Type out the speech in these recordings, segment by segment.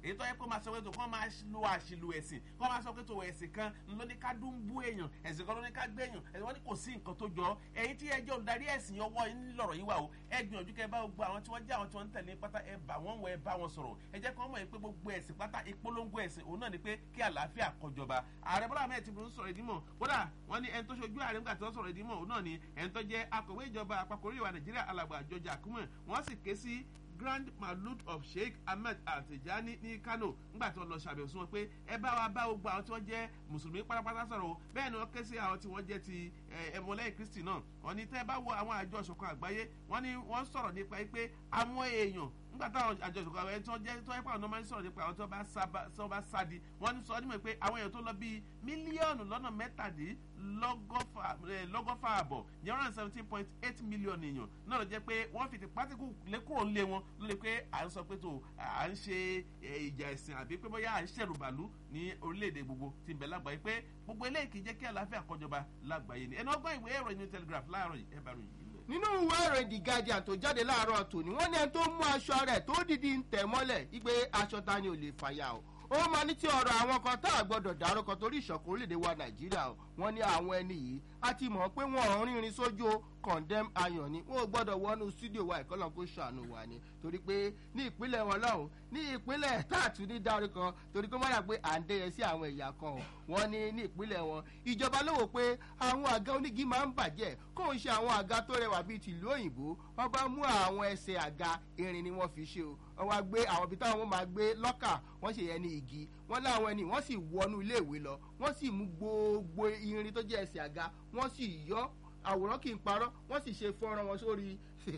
èyí tó yẹ kó máa sọ pé tó kọ́ máa lo àṣìlò ẹ̀sìn kọ́ máa sọ pé tó ẹ̀sìn kan ló ní ká dún bú èèyàn ẹ̀sìn kan ló ní ká gbé èèyàn ẹ̀sìn wọn ní kò sí nǹkan tó jọ ẹ̀yin tí ẹjọ́ olùdarí ẹ̀sìn ọwọ́ yín lọ̀rọ̀ yìí wà o ẹ gbìyànjú kẹ bá gbogbo àwọn tí wọ́n jẹ́ àwọn tí wọ́n ń tẹ̀lé pátá ẹ bá wọn wọ ẹ bá wọn sọ̀rọ̀ ẹ jẹ́ kí wọ́n mọ̀ pé gbogbo ẹ̀sìn pátá ìpolongo ẹ̀sìn òun náà ni pé kí àlàáfíà kọjọba ààrẹ bọ́lá ahmed tinubu ń sọ̀rọ̀ ìdímọ̀ kódà wọ́n ní ẹni tó ṣojú ààrẹ nígbà tí wọ́n sọ̀rọ̀ ìdímọ̀ òun náà ni ẹni tó jẹ́ akọ̀wé ìjọba àpapọ̀ orílẹ̀-èdè nàìjíríà alàgbà àjọjà àkúmọ̀ wọ́n sì ké sí grand malud of sheikh ahmed altijani ní kano nígbà tí wọn lọ ṣàbẹ̀wò sí wọn pé ẹ bá wa bá gbogbo àwọn tí wọ́n jẹ́ mùsùlùmí pátápátá sọ̀rọ̀ o bẹ́ẹ̀ ni wọ́n ké sí àwọn tí wọ́n jẹ́ ti ẹ̀mọ́lẹ́yìn kristi náà wọ́n ní tẹ́ ẹ bá wo àwọn àjọ ìṣọ̀kan àgbáyé wọ́n ní wọ́n sọ̀rọ̀ nípa pé àwọn èèyàn nígbà táwọn àjọ ìṣọ̀kan àgbáyé tí wọ́n jẹ́ tí wọ́n yẹ pé àwọn ọmọ ń sọ̀rọ̀ nípa àwọn tí wọ́n bá sádi wọ́n ní sọ nímọ̀ pé àwọn èèyàn tó lọ bíi mílíọ̀nù lọ́nà mẹ́tàdínlọ́gọ́fà àbọ̀ ní one hundred seventeen point eight million èèyàn náà ló jẹ́ pé wọ́n fi tipátíkù lékúrò ńlé wọn ló lè pé à ń sọ pé tó à ń ṣe ìjà ẹ̀sìn àbí pé bóyá à ń ṣẹ̀rù bàlú ní orílẹ̀-èdè gbogbo tí ń bẹ lágbàáyé pé gbogbo eléyìí kì í jẹ́ kí àlàáfíà kọjọba lágbàáyé ni ẹni ọgbọ́n ìwé ìròyìn new telegraph láàárọ̀ yìí ẹ bá ròyìn yìí lẹ̀. nínú ìwé ìròyìn the guardian tó jáde láàárọ̀ tòní wọ́n ní ẹni tó mú aṣọ rẹ̀ tó dìdí ń tẹ̀ mọ́lẹ̀ wípé aṣọ ta ni ò lè fàyà o ó máa ní tí ọ̀rọ̀ àwọn kan tá a gbọ́dọ̀ dárúkọ torí ìṣọ̀kan orílẹ̀-èdè wa nàìjíríà o wọ́n ní àwọn ẹni yìí a ti mọ̀ pé wọ́n rìnrìn sójú condemn ayọ̀ ni wọn ò gbọ́dọ̀ wọnú studio wa ìkọlọ̀ kó ṣàánú wa ni torí pé ní ìpínlẹ̀ wọn lọ́hùn ní ìpínlẹ̀ táàtú ní dárúkọ torí pé wọ́n yà pé à ń dẹ́yẹ sí àwọn ẹ̀yà kan o wọ́n ní ní ìpínlẹ̀ wọn ìjọba ló wò pé àwọn àga onígi máa ń bàjẹ́ kó ń ṣe àwọn àga tó rẹwà bíi tìlú òyìnbó wọ́n bá mú àwọn ẹsẹ̀ àga irin ni wọ́n fi ṣe o wọ́n wá gbé àwọn ibi táwọn máa gbé lọ́kà wọ́n ṣe yẹn ní igi wọ́n láwọn ẹni wọ́n sì wọnú iléèwé lọ wọ́n sì mú gbogbo irin tó jẹ́ ẹsẹ̀ àga wọ́n sì yọ àwòrán kì í parọ́ wọ́n sì ṣe fọ́nrán wọn sórí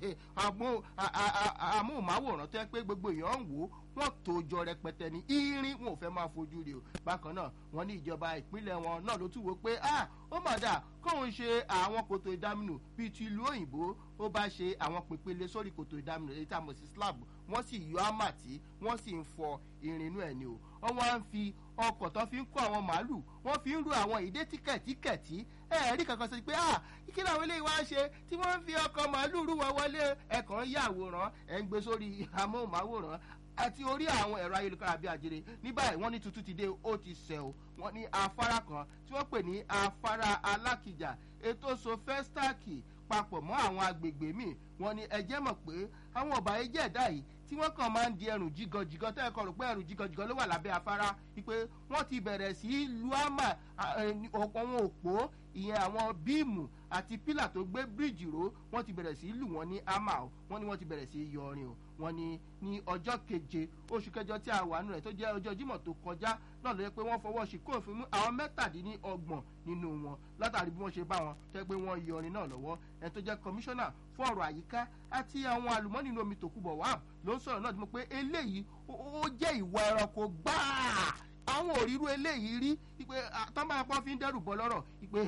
amóhùnmáwòrán tó yẹ pé gbogbo èèyàn ń wò ó wọ́n tó jọ rẹpẹtẹ ní irin wọn ò fẹ́ máa fojú rí o bákan náà wọ́n ní ìjọba ìpínlẹ̀ wọn náà ló tún wò pé ah ó mà dà kóun ṣe àwọn kòtò ìdáminù bíi ti ìlú òyìnbó ó bá ṣe àwọn pèpele sórí kòtò ìdáminù èyí tá a mọ̀ sí slab wọ́n sì yọ àmàtí wọ́n sì ń fọ irin inú ẹ̀ ni o wọ́n wá ń fi ọkọ̀ tó fi ń kó àwọn màálù wọ́n fi ń ru àwọn ìdé tíkẹ̀tíkẹ̀tí ẹ rí kankan sọ pé ah kí làwọn eléyìí wá ṣe tí wọ́n ń fi ọkọ̀ màálù rú wọn wọlé ẹ̀kan yà àwòrán ẹ̀ ń gbé sórí amóhùnmáwòrán àti orí àwọn ẹ̀rọ ayélujára bíi àjèrè ní báyìí wọ́n ní tuntun ti dé ó ti sẹ̀ o wọ́n ní afárá kan tí wọ́n pè ní afárá alákìjà ètò sofẹ́stáàkì papọ̀ mọ́ àwọn agbègbè míì wọ́n ní ẹjẹ́ mọ̀ pé àwọn ọ̀bà ẹjẹ́ ẹ̀dá yìí tí wọ́n kàn máa ń di ẹrù jígọ̀jígọ̀ tẹ́ ẹ kọ̀ rò pé ẹrù jígọ̀jígọ̀ ló wà lábẹ́ afárá wípé wọ́n ti bẹ̀rẹ̀ sí í lu àmà ọ̀pọ̀ wọn òpó ìyẹn àwọn bíìmù àti pílà tó gbé bíríìjì ró wọ́n ti bẹ̀rẹ̀ sí í lù wọ́n ní àmà o wọ́n ní wọ́n ti bẹ̀rẹ̀ sí í yọ ọrin o wọ́n ní ní ọjọ́ keje oṣù kẹjọ tí a wà nù rẹ̀ tó jẹ́ ọjọ́ jímọ̀ tó kọjá náà ló yẹ pé wọ́n fọwọ́ sí kóòfin mú àwọn mẹ́tàdínlọ́gbọ̀n nínú wọn látàrí bí wọ́n ṣe bá wọn tẹ́ pé wọ́n yọ ọrin náà lọ́wọ́ ẹni tó jẹ́ kọmíṣánná fún ọ̀rọ̀ àyíká àti àwọn àlùmọ́nì inú omi tòkúbọ̀ wà ló ń sọ̀rọ̀ náà tí mo pé eléyìí ó jẹ́ ìwà ẹranko gbáà àwọn òrírú eléyìí rí pé tọ́ba apá fi ń dẹ́rù bọ́ lọ́rọ̀ pé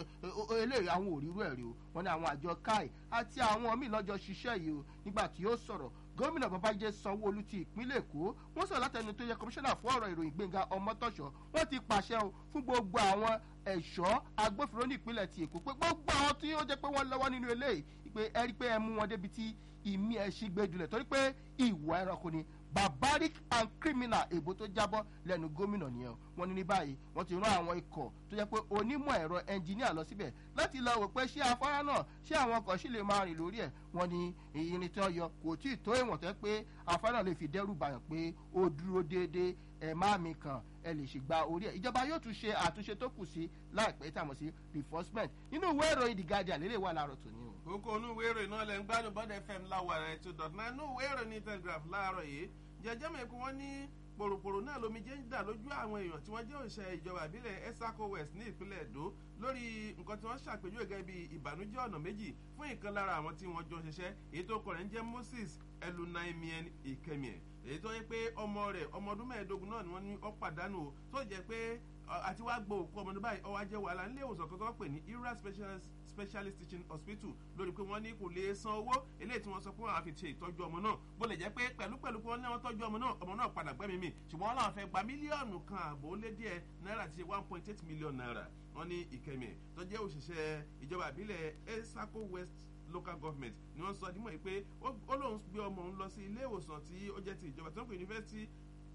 eléyìí àwọn òrírú ẹ̀ rí o wọ́n ní àwọn àjọ káì àti àwọn míì lọ́jọ́ ṣiṣẹ́ yìí o nígbà tí ó sọ̀rọ̀ gómìnà babájẹ́ sanwó-olu ti ìpínlẹ̀ èkó wọ́n sọ̀rọ̀ látẹnu tó yẹ kọmíṣánná fún ọ̀rọ̀ ìròyìn gbẹ̀ngà ọmọtọ́ṣọ́ wọ́n ti pàṣẹ o fún gbogbo àwọn ẹ̀ṣọ́ agbófinró ní ìpínlẹ̀ ti èkó pé gbogbo àwọn tí ó jẹ́ pé wọ́n lọ́wọ́ nínú eléyìí pé ẹ rí pé ẹ mú wọn débi tí ìmí ẹ̀ ṣì gbé jùlẹ̀ torí pé ìwà ẹranko ni barbaric and criminal èbó tó jábọ́ lẹ́nu gómìnà nìyẹn wọ́n ní ní báyìí wọ́n ti rán àwọn ikọ̀ tó jẹ́ pé onímọ̀ ẹ̀rọ ẹnjìníà lọ síbẹ̀ láti lọ wò pé ṣé afárá náà ṣé àwọn ọkọ̀ sì lè máa rìn lórí ẹ̀ wọ́n ní irin tí wọ́n yọ kò tí ì tó ìwọ̀n tẹ́ pé afárá náà lè fi dẹ́rù bàyàn pé ó dúró déédéé ẹ̀ má mi kàn ẹ lè ṣe gba orí ẹ̀ ìjọba yóò tún ṣe àtúnṣe tó kù sí láìpẹ́ tí a mọ̀ sí reinforcement nínú ìwé ìròyìn the guardian lélẹ̀ wà láàárọ̀ tòní o. kókó inú ìwé ìròyìn náà lẹ́ ń gbádùn bọ́dẹ̀ fm láwọ̀ rẹ̀ two dot nine inú ìwé ìròyìn telegraph láàárọ̀ yìí jẹjẹ mọ̀ ẹ̀kú wọn ní pòròpòrò náà lomi jẹ́ ń dà lójú àwọn èèyàn tí wọ́n jẹ́ òṣìṣẹ́ ìjọba ìbílẹ̀ esaco west ní ìpínlẹ̀ èdò lórí nǹkan tí wọ́n ṣàpèjúwe gẹ́gẹ́ bí ìbànújẹ́ ọ̀nà méjì fún ìkan lára àwọn tí wọ́n jọ ṣiṣẹ́ èyí tó kọ̀ rẹ̀ ń jẹ́ moses elunaimien ikemie èyí tó yẹ pé ọmọ rẹ̀ ọmọ ọdún mẹ́ẹ̀ẹ́dógún náà ni wọ́n ní ọ́ pàdánù o tó jẹ́ pé àti wá gbọ́ òkú ọmọdé báyìí ọwọ́ ajẹ́ wàhálà nílé ìwòsàn kan tó pè ní ira specialist specialist teaching hospital lórí pé wọ́n ní kò lè san owó eléyìí tí wọ́n sọ pé wọ́n á fi ṣe ìtọ́jú ọmọ náà bó lè jẹ́ pé pẹ̀lú pẹ̀lú pé wọ́n ní wọ́n tọ́jú ọmọ náà ọmọ náà padà gbẹ́mí mi ṣùgbọ́n wọ́n làwọn fẹ́ gba mílíọ̀nù kan àbò lé díẹ̀ náírà ti ṣe one point eight million naira wọ́n ní ìkẹ́mi tó jẹ́ òṣìṣẹ́ ìjọba ìbílẹ̀ esaco west local government ni wọ́n sọ dímọ̀ yìí pé ó lóun gbé ọmọ òun lọ sí ilé ìwòsàn tí ó jẹ́ ti ìjọba tó ń pè university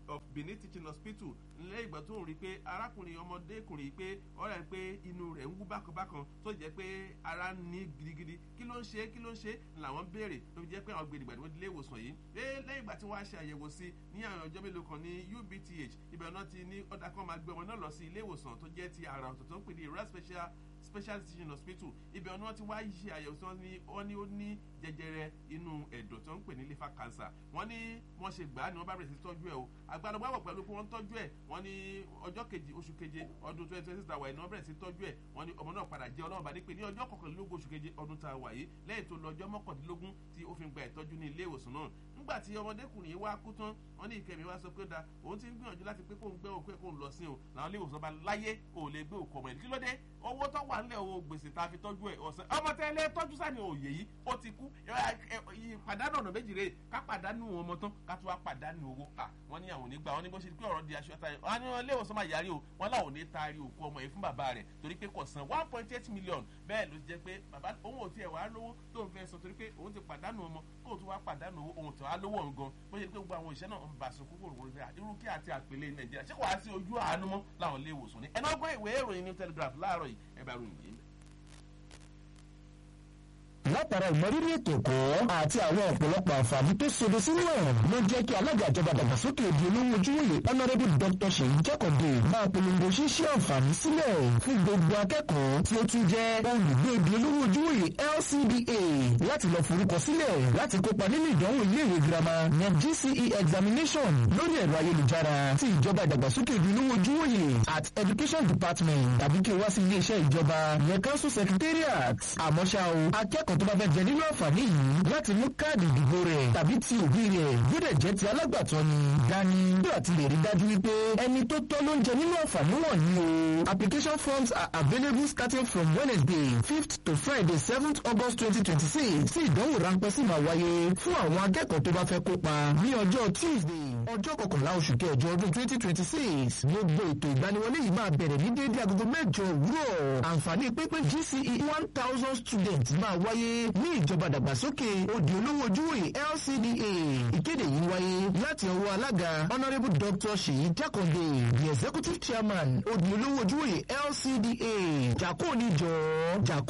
of benin teaching hospital lẹ́yìn ìgbà tó ń rí i pé arákùnrin ọmọdékùnrin yìí pé ọ̀rẹ́ rẹ̀ pé inú rẹ̀ ń wú bákanbákan tó jẹ́ pé ara ń ní gidigidi kí ló ń ṣe kí ló ń ṣe làwọn béèrè ló fi jẹ́ pé àwọn gbèdìgbà ni wọ́n dilé ìwòsàn yìí lẹ́yìn ìgbà tí wọ́n á ṣe àyẹ̀wò sí ní àwọn ọjọ́ mélòó kan ní ubth ibẹ̀ náà ti ní ọ̀dà kan máa gbé ọmọ náà lọ sí ilé ìwòsàn tó jẹ́ ti àrà ọ̀tọ̀ tó ń pè ní ìrora special special teaching hospital ibẹ̀ ni wọ́n ti wá ṣe àyẹ̀wò tí wọ́n ní ó ní jẹjẹrẹ inú ẹ̀dọ̀ tó ń pè ní liver cancer wọ́n ní wọ́n ṣe gbà á ni wọ́n bá bẹ̀rẹ̀ sí tọ́jú ẹ̀ o àgbàlagbà wọ̀ pẹ̀lú pé wọ́n tọ́jú ẹ̀ wọ́n ní ọjọ́ kejì oṣù keje ọdún twenty twenty six tàwa yìí ni wọ́n bẹ̀rẹ̀ sí tọ́jú ẹ̀ wọ́n ní ọmọ náà padà jẹ́ ọlọ́run bá ní pé ní ọjọ́ kọkànlélógún oṣù keje ọdún tàwa yìí lẹ́yìn tó lọ ọjọ́ mọ́kàndínlógún tí ó fi gba ìtọ́jú ní ilé ìwòsàn náà nígbà tí ọmọdékùnrin yìí wá kú tán wọn ní ìkẹmí wá sọ pé da òun ti ń gbìyànjú láti pé kóun gbé òkú ẹ kóun lọ sí o làwọn ilé ìwòsàn bá láyé ò lè gbé òkú ọmọ ẹ kí ló dé owó tó wà nílẹ̀ owó gbèsè tá a fi tọ́jú ẹ ọ̀sẹ̀ ọmọ tẹ́lẹ̀ tọ́jú sáà ní òye yìí ó ti kú pàdánù ọ̀nà méjì rè ká pàdánù ọmọ tán ká tó wá pàdánù owó à wọ́n ní àwọn onígbà wọ́n ní bó ṣe pé ọ̀rọ̀ di aṣọ táyà wọ́n ní ilé ìwòsàn máa yarí o wọ́n láwọn ò ní taari òkú ọmọ yìí fún bàbá rẹ̀ torí pé kò san one point eight million bẹ́ẹ̀ ló jẹ́ pé bàbá òun ò tiẹ̀ wá lówó tó ń fẹ́ sọ torí pé òun ti pàdánù ọmọ kóun tó wá pàdánù owó òun tó wá lówó ọ̀hún gan bó ṣe pé gbogbo àwọn ìṣẹ́ náà ń bá aṣọ kúkúrú wọlé irú kí àti àpèlé nàìjíríà ṣé kò wá sí ojú àánú mọ́ láwọn ilé ìwòsàn ni ẹnà ọgbọ́n ìwé ìròyìn new telegraph láàárọ̀ yìí ẹ bá ròyìn yìí látara ìmọrírì ètò ẹ̀kọ́ àti àwọn ọ̀pọ̀lọpọ̀ àǹfààní tó sodo sínú ẹ̀ ló jẹ́ kí alága ìjọba dàgbàsókè èdè olówó ojúwòye honourable dr ṣèyí jákòdè máa polongo ṣíṣe àǹfààní sílẹ̀ fún gbogbo akẹ́kọ̀ọ́ tí ó tún jẹ́ olùgbé èdè olówó ojúwòye lcda láti lọ forúkọ sílẹ̀ láti kópa nínú ìdánwò iléèwé girama net gce examination lórí ẹ̀rọ ayélujára ti ìjọba ìdàgbàsókè èdè olówó ojúwòye at education department tàbí kí o wá sí iléeṣẹ́ ìjọba yẹn council secretariat àmọ́ ṣá o akẹ́kọ̀ọ́ tó bá fẹ́ jẹ nínú àǹfààní yìí láti mú káàdì ìdìbò rẹ̀ tàbí ti òbí rẹ̀ gbọ́dọ̀ jẹ́ ti alágbàtọ́ ni dání bí àti lè rí dájú wípé ẹni tó tọ́ ló ń jẹ nínú àǹfààní wọ̀nyí o. application forms are available starting from wednesday fifth to friday seventh august twenty twenty six sí ìdánwò ráńpẹ́ sì máa wáyé fún àwọn akẹ́kọ̀ọ́ tó bá fẹ́ kópa ní ọjọ́ tuesday ọjọ́ kọkànlá oṣù kẹjọ ọdún twenty twenty six gbogbo ètò ìgbaniwọlé yìí máa bẹ̀rẹ̀ ní déédé agogo mẹ́jọ òwúrọ̀ àǹfààní pínpín gce one thousand students máa wáyé ní ìjọba dàgbàsókè òdì olówó ojúwòye lcda ìkéde yìí wáyé láti ọwọ́ alága honourable dr ṣèyí jákòndé the executive chairman òdì olówó ojúwòye lcda jàkó níjọ jàkó